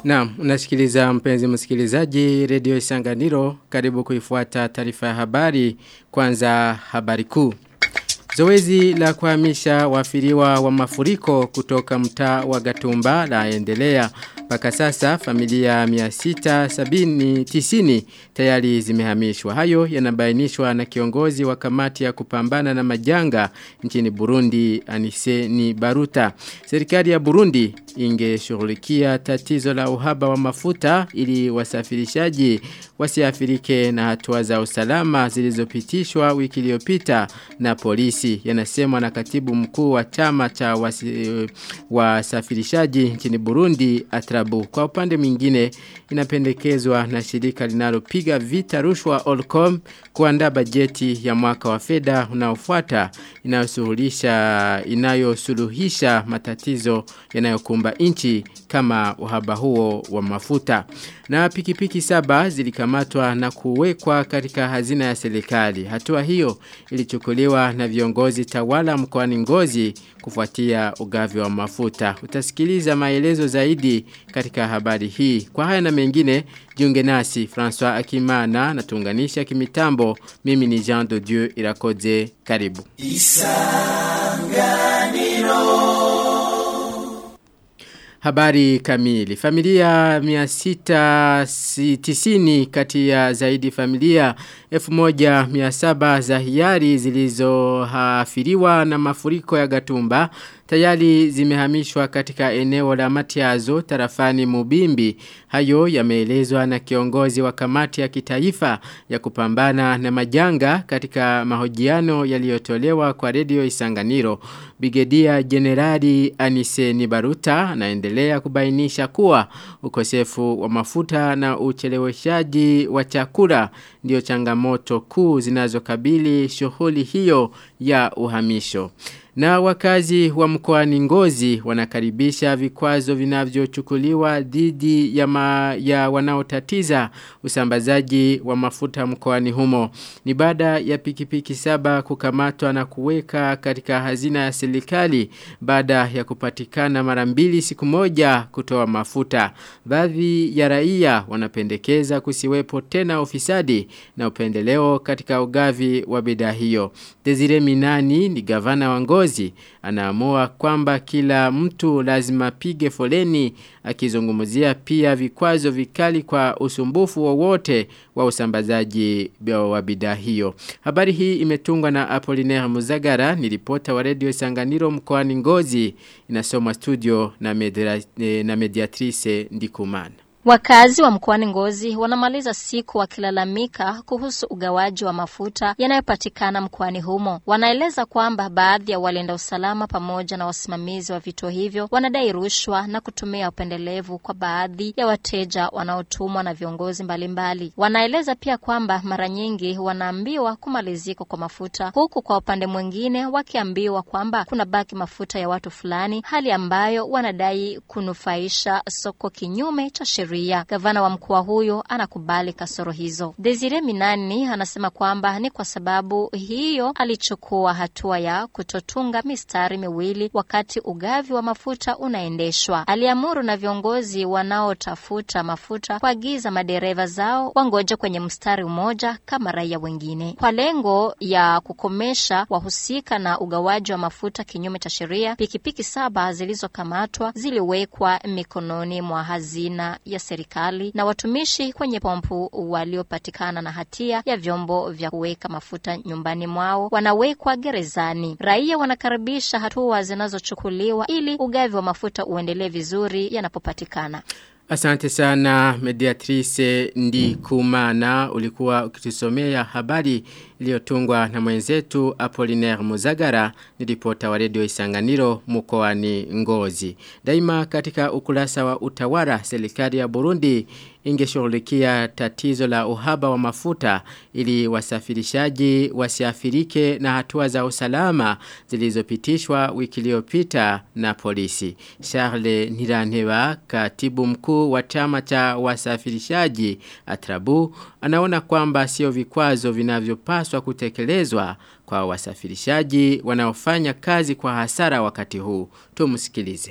Naam, unasikiliza mpenzi msikilizaji Radio Isanganiro, karibu kuifuata taarifa ya habari, kwanza habari kuu. Zoezi la kuhamisha wafiriwa wa mafuriko kutoka mtaa wa Gatumba laendelea. Mpaka sasa familia 670 tayari zimehamishwa. Hayo yanabainishwa na kiongozi wa kamati ya kupambana na majanga nchini Burundi Aniseni Baruta. Serikali ya Burundi ingeshughulikia tatizo la uhaba wa mafuta ili wasafirishaji wasiafirike na hatua za usalama zilizopitishwa wiki iliyopita na polisi yanasemwa na katibu mkuu wa chama cha wasi, wasafirishaji nchini Burundi Atrabu kwa upande mwingine inapendekezwa na shirika linalopiga vita rushwa Olcom kuandaa bajeti ya mwaka wa fedha unaofuata inayosuluhisha inayosuluhisha matatizo yanayokumba nchi kama uhaba huo wa mafuta. Na pikipiki saba zilikamatwa na kuwekwa katika hazina ya serikali. Hatua hiyo ilichukuliwa na viongozi tawala mkoani Ngozi kufuatia ugavi wa mafuta. Utasikiliza maelezo zaidi katika habari hii. Kwa haya na mengine, jiunge nasi François Akimana na tuunganisha kimitambo. Mimi ni Jean de Dieu Irakoze. Karibu. Isanganiro. Habari kamili. Familia 690 kati ya zaidi familia 1700 za hiari zilizohafiriwa na mafuriko ya Gatumba tayari zimehamishwa katika eneo la Matiazo tarafani Mubimbi. Hayo yameelezwa na kiongozi wa kamati ya kitaifa ya kupambana na majanga katika mahojiano yaliyotolewa kwa redio Isanganiro. Brigedia Generali Anise Nibaruta anaendelea kubainisha kuwa ukosefu wa mafuta na ucheleweshaji wa chakula ndio changamoto kuu zinazokabili shughuli hiyo ya uhamisho. Na wakazi wa mkoani Ngozi wanakaribisha vikwazo vinavyochukuliwa dhidi ya, ma, ya wanaotatiza usambazaji wa mafuta mkoani humo. Ni baada ya pikipiki saba kukamatwa na kuweka katika hazina ya serikali baada ya kupatikana mara mbili siku moja kutoa mafuta. Baadhi ya raia wanapendekeza kusiwepo tena ofisadi na upendeleo katika ugavi wa bidhaa hiyo. Desire Minani ni gavana wa Ngozi viongozi anaamua kwamba kila mtu lazima pige foleni akizungumzia pia vikwazo vikali kwa usumbufu wowote wa, wa usambazaji wa bidhaa hiyo. Habari hii imetungwa na Apollinaire Muzagara ni ripota wa Radio Sanganiro mkoani Ngozi inasoma studio na, medra, na mediatrice Ndikumana. Wakazi wa mkoani Ngozi wanamaliza siku wakilalamika kuhusu ugawaji wa mafuta yanayopatikana mkoani humo. Wanaeleza kwamba baadhi ya walinda usalama pamoja na wasimamizi wa vituo hivyo wanadai rushwa na kutumia upendelevu kwa baadhi ya wateja wanaotumwa na viongozi mbalimbali mbali. Wanaeleza pia kwamba mara nyingi wanaambiwa kumalizika kwa mafuta, huku kwa upande mwingine wakiambiwa kwamba kuna baki mafuta ya watu fulani, hali ambayo wanadai kunufaisha soko kinyume cha sheria sheria. Gavana wa mkoa huyo anakubali kasoro hizo. Desire Minani anasema kwamba ni kwa sababu hiyo alichukua hatua ya kutotunga mistari miwili wakati ugavi wa mafuta unaendeshwa. Aliamuru na viongozi wanaotafuta mafuta kuagiza madereva zao wangoje kwenye mstari mmoja kama raia wengine, kwa lengo ya kukomesha wahusika na ugawaji wa mafuta kinyume cha sheria. Pikipiki saba zilizokamatwa ziliwekwa mikononi mwa hazina ya serikali na watumishi kwenye pompu waliopatikana na hatia ya vyombo vya kuweka mafuta nyumbani mwao wanawekwa gerezani. Raia wanakaribisha hatua zinazochukuliwa ili ugavi wa mafuta uendelee vizuri yanapopatikana. Asante sana mediatrice ndi kumana ulikuwa ukitusomea habari iliyotungwa na mwenzetu Apollinaire Muzagara ni ripota wa redio Isanganiro mkoani Ngozi. Daima katika ukurasa wa utawala serikali ya Burundi ingeshughulikia tatizo la uhaba wa mafuta ili wasafirishaji wasiafirike na hatua za usalama zilizopitishwa wiki iliyopita na polisi. Charles Niranteba katibu mkuu wa chama cha wasafirishaji Atrabu anaona kwamba sio vikwazo vinavyopaswa kutekelezwa kwa wasafirishaji wanaofanya kazi kwa hasara wakati huu. Tumsikilize.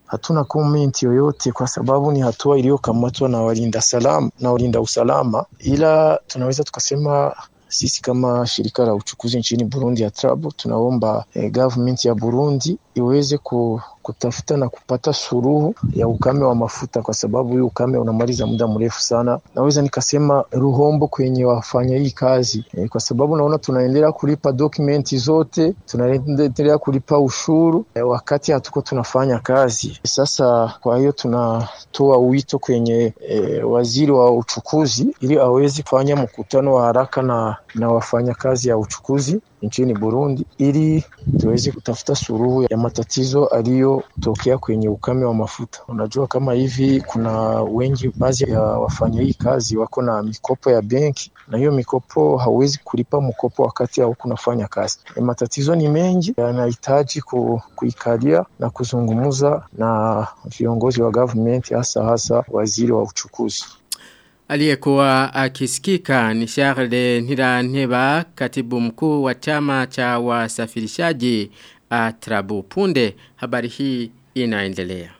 hatuna comment yoyote kwa sababu ni hatua iliyokamatwa na walinda salama na walinda usalama, ila tunaweza tukasema sisi kama shirika la uchukuzi nchini Burundi ya Trabo tunaomba eh, government ya Burundi iweze ku, kutafuta na kupata suruhu ya ukame wa mafuta, kwa sababu hii ukame unamaliza muda mrefu sana. Naweza nikasema ruhombo kwenye wafanya hii kazi eh, kwa sababu naona tunaendelea kulipa dokumenti zote, tunaendelea kulipa ushuru eh, wakati hatuko tunafanya kazi. Sasa kwa hiyo tunatoa wito kwenye eh, waziri wa uchukuzi ili aweze kufanya mkutano wa haraka na, na wafanyakazi ya uchukuzi nchini Burundi ili tuweze kutafuta suruhu ya matatizo aliyotokea kwenye ukame wa mafuta. Unajua kama hivi kuna wengi, baadhi ya wafanya hii kazi wako na mikopo ya benki, na hiyo mikopo hauwezi kulipa mkopo wakati hauko unafanya kazi. E, matatizo ni mengi, yanahitaji ku, kuikalia na kuzungumza na viongozi wa government, hasa hasa waziri wa uchukuzi. Aliyekuwa akisikika ni Charles Niranteba katibu mkuu wa chama cha wasafirishaji Atrabu punde habari hii inaendelea.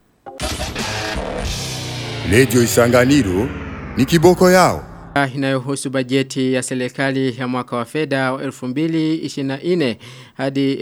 Radio Isanganiro ni kiboko yao. Inayohusu bajeti ya serikali ya mwaka wa fedha wa 2024 hadi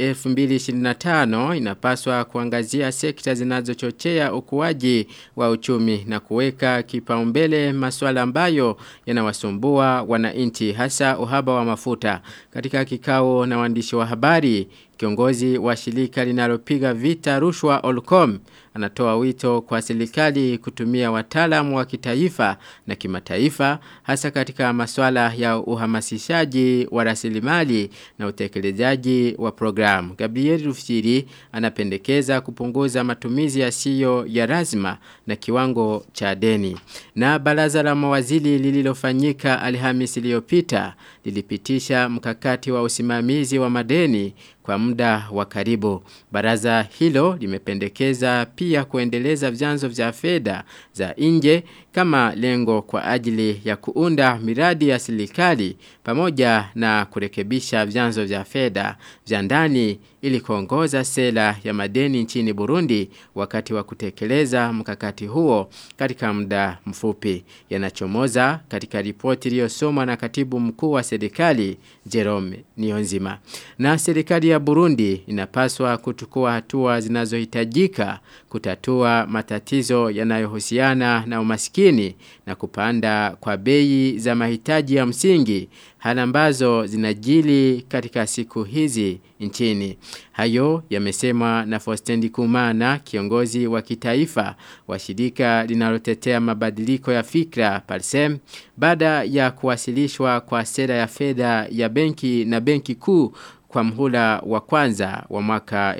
2025 inapaswa kuangazia sekta zinazochochea ukuaji wa uchumi na kuweka kipaumbele masuala ambayo yanawasumbua wananchi hasa uhaba wa mafuta. Katika kikao na waandishi wa habari, kiongozi wa shirika linalopiga vita rushwa Olcom anatoa wito kwa serikali kutumia wataalamu wa kitaifa na kimataifa hasa katika masuala ya uhamasishaji wa rasilimali na utekelezaji wa programu. Gabriel Rufsiri anapendekeza kupunguza matumizi yasiyo ya lazima na kiwango cha deni. Na baraza la mawaziri lililofanyika Alhamisi iliyopita lilipitisha mkakati wa usimamizi wa madeni kwa muda wa karibu. Baraza hilo limependekeza pia kuendeleza vyanzo vya fedha za nje kama lengo kwa ajili ya kuunda miradi ya serikali pamoja na kurekebisha vyanzo vya fedha vya ndani ili kuongoza sera ya madeni nchini Burundi wakati wa kutekeleza mkakati huo katika muda mfupi yanachomoza katika ripoti iliyosomwa na katibu mkuu wa serikali Jerome Nionzima na serikali ya Burundi inapaswa kuchukua hatua zinazohitajika kutatua matatizo yanayohusiana na umaskini na kupanda kwa bei za mahitaji ya msingi hali ambazo zinajili katika siku hizi nchini. Hayo yamesemwa na Fostendi Kumana, kiongozi wa kitaifa wa shirika linalotetea mabadiliko ya fikra Parsem, baada ya kuwasilishwa kwa sera ya fedha ya benki na benki kuu kwa mhula wa kwanza wa mwaka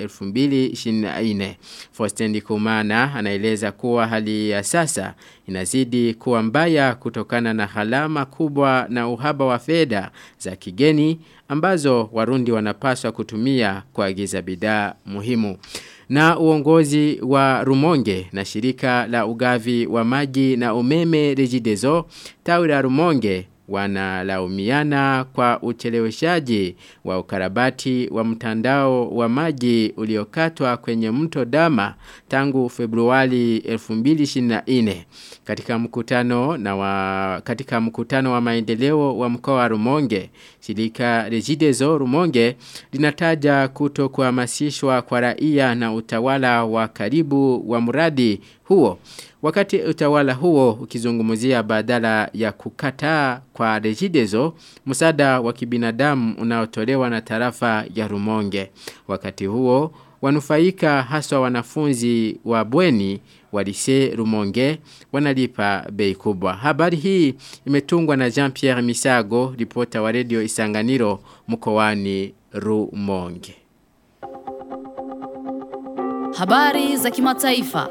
2024. Fostendi Kumana anaeleza kuwa hali ya sasa inazidi kuwa mbaya kutokana na halama kubwa na uhaba wa fedha za kigeni ambazo warundi wanapaswa kutumia kuagiza bidhaa muhimu. Na uongozi wa Rumonge na shirika la ugavi wa maji na umeme Regideso tawi la Rumonge wanalaumiana kwa ucheleweshaji wa ukarabati wa mtandao wa maji uliokatwa kwenye mto Dama tangu Februari 2024 katika mkutano na wa, katika mkutano wa maendeleo wa mkoa wa Rumonge shirika Regideso Rumonge linataja kuto kuhamasishwa kwa raia na utawala wa karibu wa mradi huo Wakati utawala huo ukizungumzia badala ya kukataa kwa Regideso msaada wa kibinadamu unaotolewa na tarafa ya Rumonge. Wakati huo wanufaika haswa wanafunzi wa bweni wa lise Rumonge wanalipa bei kubwa. Habari hii imetungwa na Jean-Pierre Misago, ripota wa Radio Isanganiro mkoani Rumonge. Habari za kimataifa.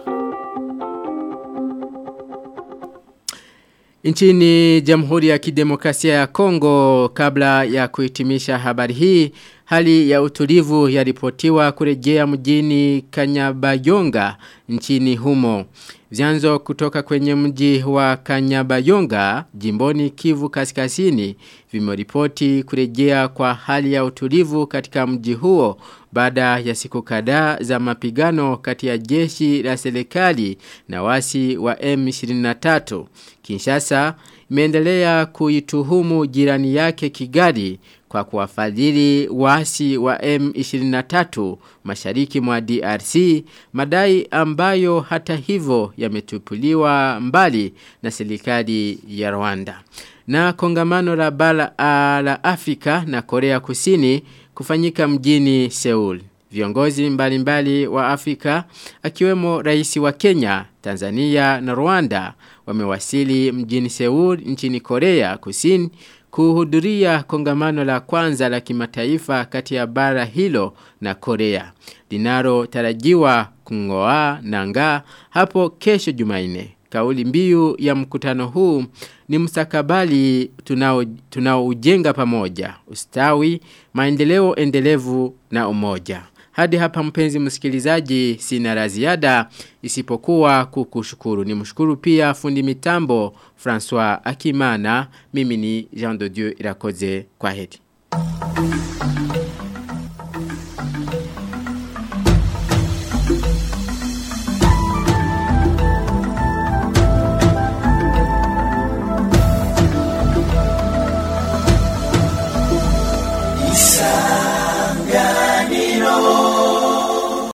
Nchini Jamhuri ya Kidemokrasia ya Kongo kabla ya kuhitimisha habari hii hali ya utulivu yaripotiwa kurejea mjini Kanyabayonga nchini humo. Vyanzo kutoka kwenye mji wa Kanyabayonga, jimboni Kivu Kaskazini, vimeripoti kurejea kwa hali ya utulivu katika mji huo baada ya siku kadhaa za mapigano kati ya jeshi la serikali na wasi wa M23. Kinshasa imeendelea kuituhumu jirani yake Kigali kwa kuwafadhili wasi wa M23 mashariki mwa DRC madai ambayo hata hivyo yametupuliwa mbali na serikali ya Rwanda. Na kongamano la bara la Afrika na Korea Kusini kufanyika mjini Seoul. Viongozi mbalimbali wa Afrika akiwemo rais wa Kenya, Tanzania na Rwanda wamewasili mjini Seoul nchini Korea Kusini kuhudhuria kongamano la kwanza la kimataifa kati ya bara hilo na Korea. Linalo tarajiwa kungoa nanga hapo kesho Jumanne. Kauli mbiu ya mkutano huu ni mstakabali tunao tunaoujenga pamoja, ustawi, maendeleo endelevu na umoja. Hadi hapa mpenzi msikilizaji sina la ziada isipokuwa kukushukuru. Ni mshukuru pia fundi mitambo François Akimana. Mimi ni Jean de Dieu Irakoze kwa heri.